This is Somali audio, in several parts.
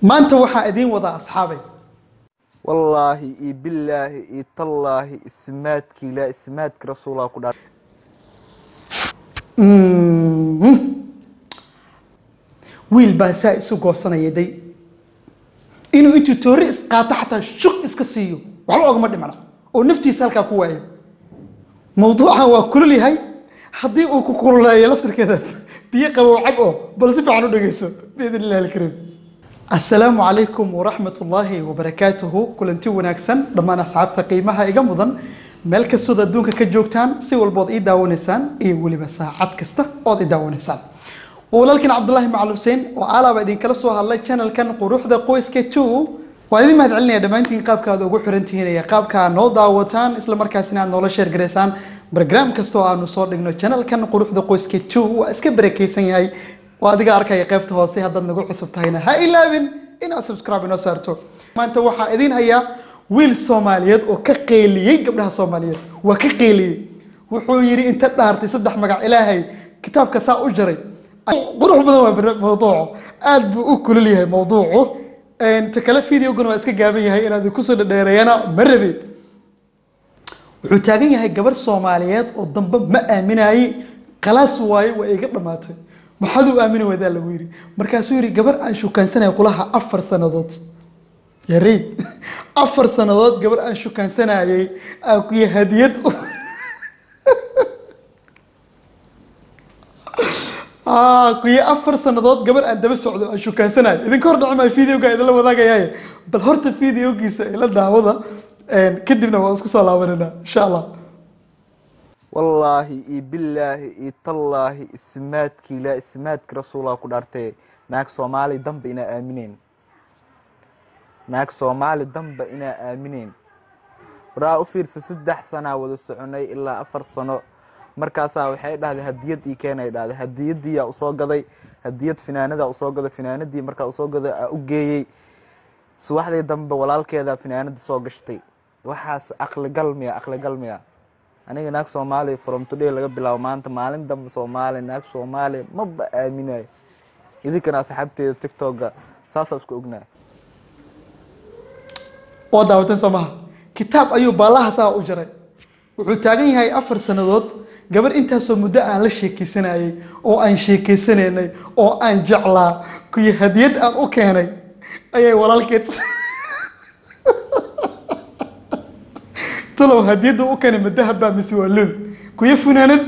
maanta waxaa idiin wadaa asxaabay wallaahi iyo bilaahi iyo tallaahi ismaadki ilaa ismaadki rasuulaa ku dhaa wiil baa saa isu goosanaya day inuu intuu toori isqaato xataa shuq iska siiyo waxba ogama dhimana oo naftiisa halkaa ku waayo mawduucan waa kulul yahay haddii uu ku kululeeyo laftirkeeda biyo qabow cab oo bal si fiican u dhegeyso biidn illahi alkariim assalaamu calaykum waraxmat ullaahi wabarakaatuhu kulanti wanaagsan dhammaan asxaabta qiimaha iga mudan meel kastood adduunka ka joogtaan si walbood ii daawanaysaan iyo weliba saacad kasta ood ii daawanaysaan walaalkiin cabdulaahi macal xuseen oo alaaba idinkala soo hadlay channelkan quruxda qoyska two waan idin mahad celinaya dhammaantiin qaabka aad ugu xirantihiin iyo qaabka aad noo daawataan isla markaasina aad noola sheer garaysaan barnaam kastoo aanu soo dhigno channelkan quruxda qoyska two waa iska barakeysan yahay waa adiga arkaya qaybta hoose haddaad nagu cusub tahayna ha ilaabin inaad subscribe inoo saarto maanta waxaa idin hayaa wiil soomaaliyeed oo ka qeeliyey gabdhaha soomaaliyeed waa ka qeeliyey wuxuu yidhi inta dhaartay saddex magac ilaahay kitaabka saa u jaray qurux badan waa mawduucu aad buu u kulul yahay mawduucu ta kale videoguna waa iska gaaban yahay inaad kusoo dhadheereeyana ma rabe wuxuu taagan yahay gabar soomaaliyeed oo dambe ma aaminayey khalaas waaye waa iga dhammaatay maxaad u aamini waydaa lagu yidhi markaasuu yidhi gabar aan shukaansanaya kulaha afar sannadood yareyd afar sannadood gabar aan shukaansanayay aan kuya hadiyad kuya afar sannadood gabar aan daba socdo aan shukaansanayo idinka hor dhaci maayo videoga idinla wadaagayaye bal horta videogiisa ila daawada kadibna waan isku soo laabanayna insha allah wallaahi iyo bilaahi iyo tallaahi ismaadki ilaa ismaadki rasuulaa ku dhaartee naag soomaali damba inaa aamineen naag soomaali damba inaa aamineen waraa u fiirsa saddex sanaa wada soconay ilaa afar sano markaasaa waxay dhahday hadiyad ii keenay dhahday hadiyadiiyaa usoo gaday hadiyad finaanadaa usoo gaday finaanadii markaa usoo gaday aa u geeyey subaxdii dambe walaalkeedaa finaanada soo gashtay waxaas aqligal miya aqligal miya aniga naag soomaaliya from today laga bilaabo maanta maalin dambe soomaaliya naag soomaaliya maba aaminayo idinkana asxaabteeda tictokga saasaa isku ognaa waa daawateen soo maha kitaab ayuu baalaha saa u jaray wuxuu taagan yahay afar sannadood gabar intaasoo muddo aan la sheekeysanayay oo aan sheekeysanaynay oo aan jeclaa kuyo hadiyad aan u keenay ayay walaalkeed talow hadiyadda u keenay madahaba mise waa lul kuyo funaanad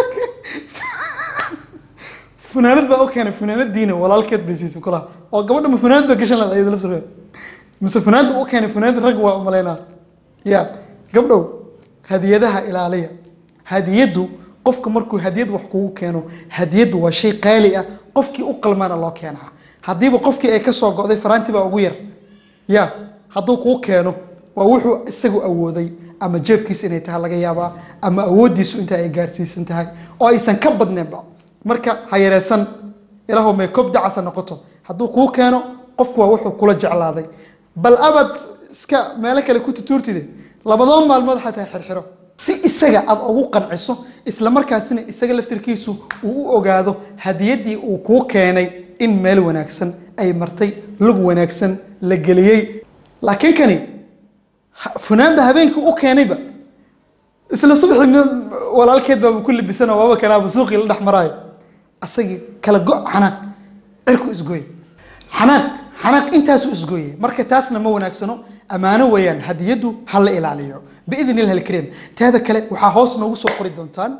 funaanad baa u keenay funaanadiina walaalkeed bay siisay kulaha oo gabadha ma funaanad baa gashan lahayd iyada laftirkeeda mise funaanada u keenay funaanad rag waa umalaynaa ya gabdhow hadiyadaha ilaaliya hadiyaddu qofka markuu hadiyad wax kugu keeno hadiyaddu waa shay qaali ah qofkii u qalmaana loo keenaa haddiiba qofkii ay kasoo go'day faraanti baa ugu yar ya hadduu kuu keeno waa wuxuu isagu awooday ama jeebkiisa inay tahay laga yaabaa ama awooddiisu inta ay gaarsiisan tahay oo aysan ka badneenba marka ha yareesan ilaahu may kob dacasa noqoto hadduu kuu keeno qofku waa wuxuu kula jeclaaday bal abad iska meelo kale ku tutuurtide labadoo maalmood xataa xirxiro si isaga aad ugu qanciso isla markaasina isaga laftirkiisu uu u ogaado hadiyaddii uu kuu keenay in meel wanaagsan ay martay lug wanaagsan la geliyey laakiin kani funaanda habeenkii u keenayba isla subaxii walaalkeed baaba ku libisana waaba kanaaba suuqii la dhex maraayo asagii kala go xanaaq cirku isgooye xanaaq xanaaq intaasuu isgooye marka taasna ma wanaagsano ammaano weeyaan hadiyaddu ha la ilaaliyo biidn illahi alkariim teeda kale waxaa hoos noogu soo qori doontaan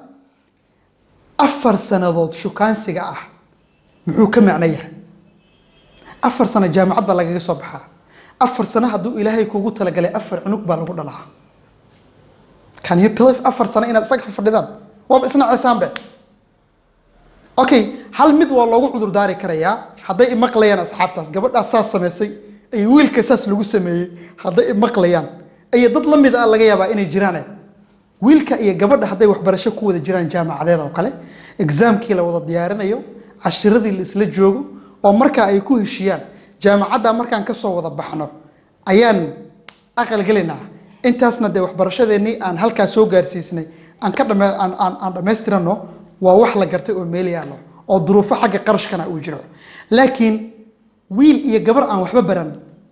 afar sannadood shukaansiga ah muxuu ka macno yahay afar sano jaamacad baa lagaga soo baxaa afar sano hadduu ilaahay kugu talagalay afar cunug baa lagu dhalaa can you believe afar sano inaad isaga fadhidaan waaba isna ceesaanbe okay hal mid waa loogu cudur daari karayaa hadday imaqlayaan asxaabtaas gabadhaas saas samaysay ay wiilka saas lagu sameeyey hadday imaqlayaan ay dad la mid a laga yaabaa inay jiraan wiilka iyo gabadha hadday waxbarasho ku wada jiraan jaamacadeed oo kale exaamkii la wada diyaarinayo cashiradii la isla joogo oo markaa ay ku heshiyaan jaamacadda markaan kasoo wada baxno ayaan aqalgelinaa intaasna dee waxbarashadeennii aan halkaa soo gaarsiisnay aan ka dhame aan aan aan dhammaystirano waa wax la gartay oo meel yaallo oo duruufo xagga qarashkana uu jiro laakiin wiil iyo gabar aan waxba baran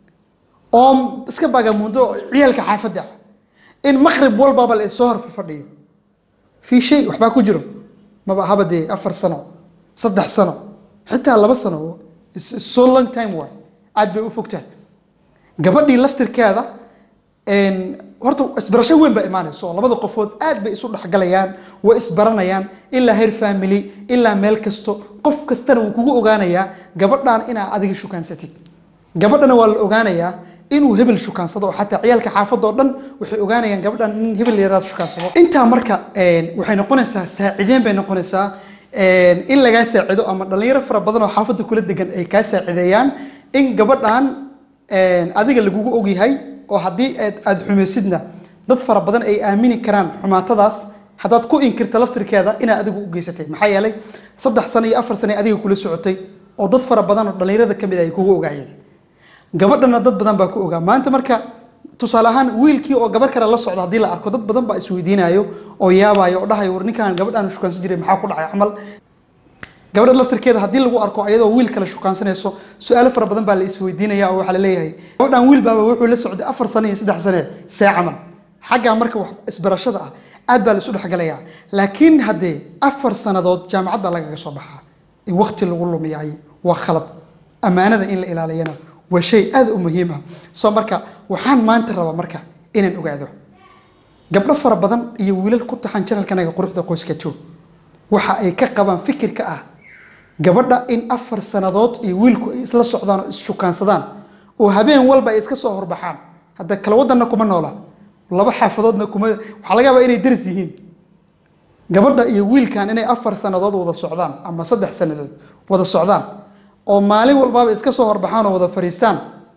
oo iska bagamundo ciyaalka xaafadda ah in maqrib walbaba la isoo hor fadhiyo fii shay waxbaa ku jiro maba haba dee afar sano saddex sano xitaa laba sano It's- it's so long time waay aad bay u fogtahay gabadhii laftirkeeda een, horta isbarasho weyn baa imaanaysa oo labada qofood aad bay isu dhexgalayaan way isbaranayaan ilaa heer family ilaa meel kasto qof kastana wuu kugu ogaanayaa gabadhan inaa adiga shukaansatid gabadhana waa la ogaanayaa inuu hebel shukaansado oo xataa ciyaalka xaafadda oo dhan waxay ogaanayaan gabadhan in hebel yaraad shukaansado intaa marka een, waxay noqonaysaa saacideen bay noqonaysaa een, in lagaa saacido ama dhalinyaro fara badan oo xaafadda kula degan ay kaa saacideeyaan in gabadhan een, adiga lagugu ogyahay oo haddii aad aad xumaysidna dad fara badan ay aamini karaan xumaatadaas haddaad ku inkirta laftirkeeda inaad adigu u geysatay maxaa yeelay saddex sano iyo afar sano ay adiga kula socotay oo dad fara badan oo dhalinyarada ka mid ah ay kugu ogaayeen gabadhana dad badan baa ku ogaa maanta marka tusaale ahaan wiilkii oo gabar kale la socda haddii la arko dad badan baa isweydiinayo oo yaabayo oo dhahayo war ninkaan gabadhaan shukaansan jiray maxaa ku dhacay camal gabadha laftirkeeda haddii lagu arko ayadoo wiil kale shukaansanayso su-aalo fara badan baa la isweydiinaya oo waxaa la leeyahay gabadhan wiil baaba wuxuu la socday afar sano iyo saddex sane see camal xaggaa marka wax isbarashada ah aad baa la isu dhexgalayaa laakiin haddee afar sannadood jaamacad baa lagaga soo baxaa in waqti lagu lumiyay waa khalad ammaanada in la ilaaliyana waa shay aad u muhiim ah soo marka waxaan maanta rabaa marka inaan ogaado gabdho fara badan iyo wiilal ku taxan janalkanaga quruxda qoyska joog waxa ay ka qabaan fikirka ah gabadha in afar sannadood iyo wiilku ay isla socdaan oo isshukaansadaan oo habeen walba ay iska soo horbaxaan hadda kala wadanna kuma noola laba xaafadoodna kuma waxaa laga yaabaa inay daris yihiin gabadha iyo wiilkan inay afar sannadood wada socdaan ama saddex sannadood wada socdaan oo maalin walbaaba iska soo horbaxaan oo wada fariistaan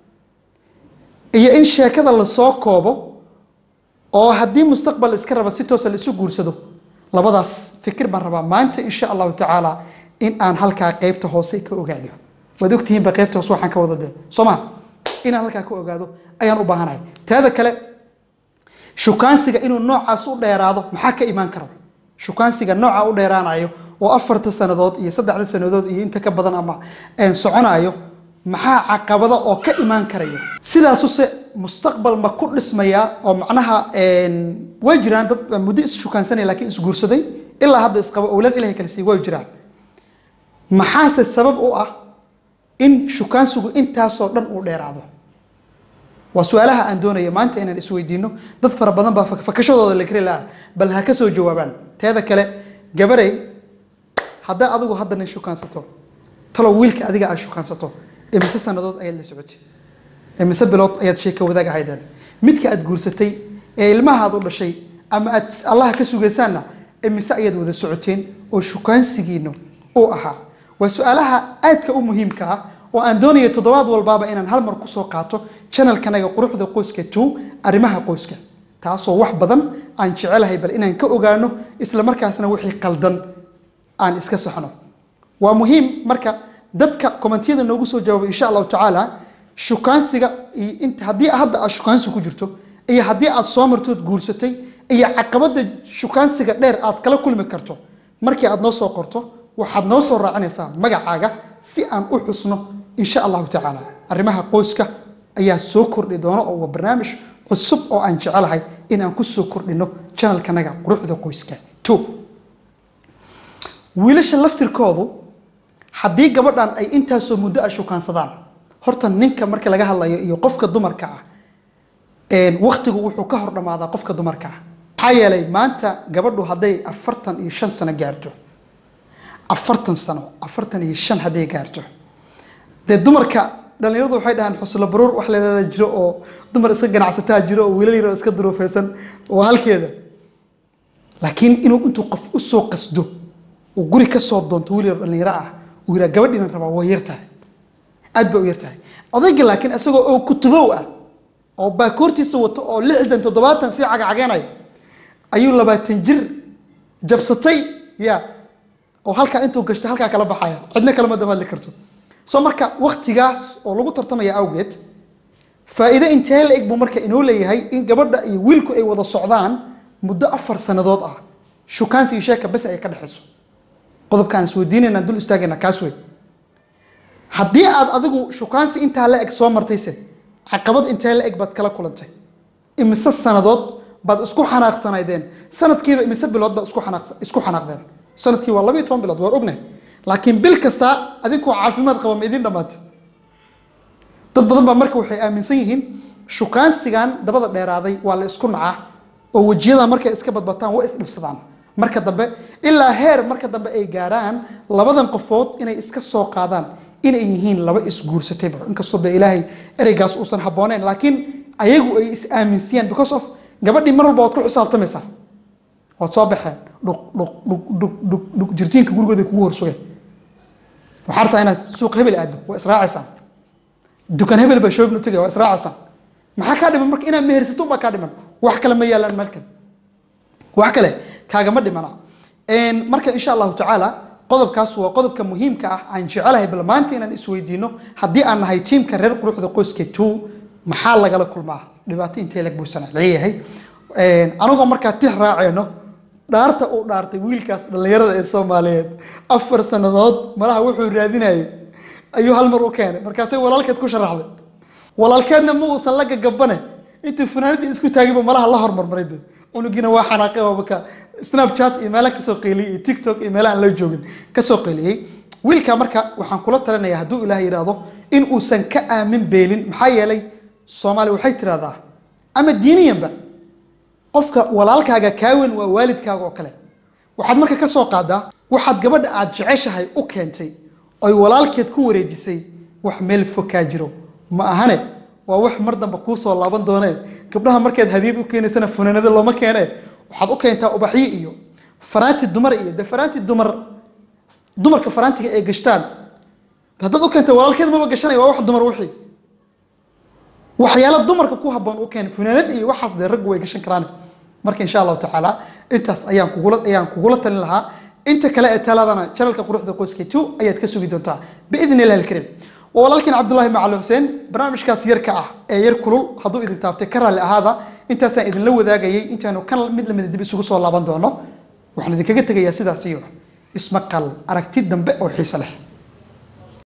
iyo in sheekada lasoo koobo oo haddii mustaqbal iska raba si toosa la isu guursado labadaas fikir baan rabaa maanta insha allahu tacaala in aan halkaa qeybta hoose ka ogaado waad ogtihiinba qeybta hoose waxaan ka wada dee soo ma inaan halkaa ka ogaado ayaan u baahanahay teeda kale shukaansiga inuu noocaas u dheeraado maxaa ka imaan kara shukaansiga nooca u dheeraanayo oo afarta sannadood iyo saddexda sannadood iyo inta ka badan ama een, soconayo maxaa caqabada oo ka imaan karayo sidaasuse mustaqbal ma ku dhismaya oo macnaha een, way jiraan dad baa muddo is shukaansanaya laakiin isguursaday ilaa hadda isqabo owlad ilahay kala siiy way jiraan maxaase sabab u ah in shukaansigu intaasoo dhan uu dheeraado waa su-aalaha aan doonayo maanta inaan isweydiino dad fara badan baa fak- fakashadooda la kari lahaa bal ha ka soo jawaabaan teeda kale gabarey haddaa adigu hadda nin shukaansato talow wiilka adiga aad shukaansato imise sannadood ayaad la socotay imise bilood ayaad sheeka wadaag ahaydeen midka aad guursatay ee ilmahaad u dhashay ama aad allaha ka sugaysaanna imise ayaad wada socoteen oo shukaansigiinu uu ahaa waa su-aalaha aadka u muhiimka ah oo aan doonayo toddobaad walbaaba inaan hal mar kusoo qaato channelkanaga quruxda qoyska two arrimaha qoyska taasoo wax badan aan jecelahay bal inaan ka ogaano isla markaasna wixii qaldan aan iska saxno waa muhiim marka dadka kommentiyada noogu soo jawaabay insha allahu tacaala shukaansiga iyo inta haddii hadda aad shukaansi ku jirto iyo haddii aad soo martood guursatay iyo caqabada shukaansiga dheer aad kala kulmi karto markii aad noo soo qorto waxaad noo soo raacinaysaa magacaaga si aan u xusno insha allahu tacaala arrimaha qoyska ayaa soo kordhi doona oo waa barnaamij cusub oo aan jecelahay in aan ku soo kordhino channelkanaga quruxda qoyska two wiilasha laftirkoodu haddii gabadhan ay intaasoo muddo a shukaansadaan horta ninka marka laga hadlayo iyo qofka dumarka ah waktigu wuxuu ka hor dhamaadaa qofka dumarka ah maxaa yeelay maanta gabadhu hadday afartan iyo shan sano gaarto afartan sano afartan iyo shan hadday gaarto dee dumarka dhalinyaradu waxay dhahaan xuslo baruur wax leedaa jiro oo dumar iska ganacsataa jiro oo wiilal yar oo iska duruufeysan oo halkeeda laakiin inuu intuu qof usoo qasdo uu guri ka soo doonto wiil yar dhalinyaro ah uu yiraa gabadhiinan rabaa waa yartahay aad bay u yartahay odayga laakiin isagoo oo kutubow ah oo baakoortiisa wato oo lixdan toddobaatan sii cagacageenayo ayuu labaatan jir jabsatay ya oo halkaa intuu gashtay halkaa kala baxaya cidna kalama dabadli karto soo marka waktigaas oo lagu tartamaya awgeed faa'iido intee la eg buu marka inoo leeyahay in gabadha iyo wiilku ay wada socdaan muddo afar sannadood ah shukaansi iyo sheeka bes ay ka dhexayso qodobkaan isweydiinayna dul istaagayna kaas wey haddii aad adigu shukaansi intaa la eg soo martayse caqabad intee la eg baad kala kulantay imise sanadood baad isku xanaaqsanaydeen sanadkiiba imise bilood baad isku xanaaqsa- isku xanaaqdeen sanadkii waa labayo toban bilood waan ognahay laakiin bil kasta adinkoo caafimaad qaba ma idin dhammaatay dad badan baa marka waxay aaminsan yihiin shukaansigan dabada dheeraaday waa la isku nacaa oo wejiyada markay iska badbataan way isdhibsadaan marka dambe ilaa heer marka dambe ay gaaraan labadan qofood inay iska soo qaadaan inay yihiin laba isguursatayba inkastoo de ilaahay ereygaas uusan habbooneyn laakiin ayagu ay is aaminsiyeen because of gabadhii mar walba waad ku xisaabtamaysaa waad soo baxeen dhuq dhuq dhuq dhuq dhuq dhuq jirjiinka gurigooda kugu horsugeen waxaa rabtaa inaad suuq hebel aado waa israacaysaan dukaan hebel baa shoobin u tagay waa israacaysaan maxaa kaa dhiman marka inaad mehersato baa kaa dhiman wax kale ma yaalaan meelkan wax kale kaagama dhimana Een, marka insha allahu tacaala qodobkaas waa qodobka muhiimka ah aan jecelahay bal maanta inaan isweydiino haddii aan nahay tiimka reer quruxda qoyska two maxaa lagala kulmaa dhibaato intee lag buusana leeyahay Een, anagoo markaa tix raaceyno dhaarta uu dhaartay wiilkaas dhallinyarada ee soomaaliyeed afar sannadood malaha wuxuu raadinayay ayuu hal mar u keenay markaasay walaalkeed ku sharaxday walaalkeedna ma uusan la gagabane intuu fanaanadii isku taagayba malaha la hormarmaray de cunugiina waa xanaaqay oo marka snapchat iyo meelaha kasoo qeyliyey iyo tiktok iyo meelaha aan la joogin kasoo qeyliyey wiilka marka waxaan kula talinaya hadduu ilaah yidhaahdo in uusan ka aamin beelin maxaa yeelay soomaali waxay tirahdaa ama diiniyanba qofka walaalkaaga kaawen waa waalidkaaga oo kale waxaad marka ka soo qaadaa waxaad gabadha aad jeceshahay u keentay oy walaalkeed ku wareejisay wax meel fog kaa jiro ma ahane waa wax mar dambe kuu soo laaban doonee gabdhaha markaad hadiyad u keenaysana funaanado looma keene waxaad u keentaa ubaxyo iyo faraanti dumar iyo de faraanti dumar dumarka faraantiga ay gashtaan haddaad u keenta walaalkeed maba gashanaya waa wax dumar wixii waxyaalo dumarka ku habboon u keen funaanad iyo waxaas dee raggu way gashan karaan marka insha allahu tacaala intaas ayaan kugula ayaan kugula talin lahaa inta kale ee taladana janalka quruxda qoyska two ayaad ka sugi doontaa biidn illahi alkariim waa walaalkiin cabdullaahi macali xuseen barnaamijkaas yarka ah ee yar kulul hadduu idin taabtay ka raalli ahaada intaasaan idinla wadaagayay intaanu kan mid lamida dib isugu soo laaban doono waxaan idinkaga tegayaa sidaas iyo ismaqal aragti dambe oo xiiso leh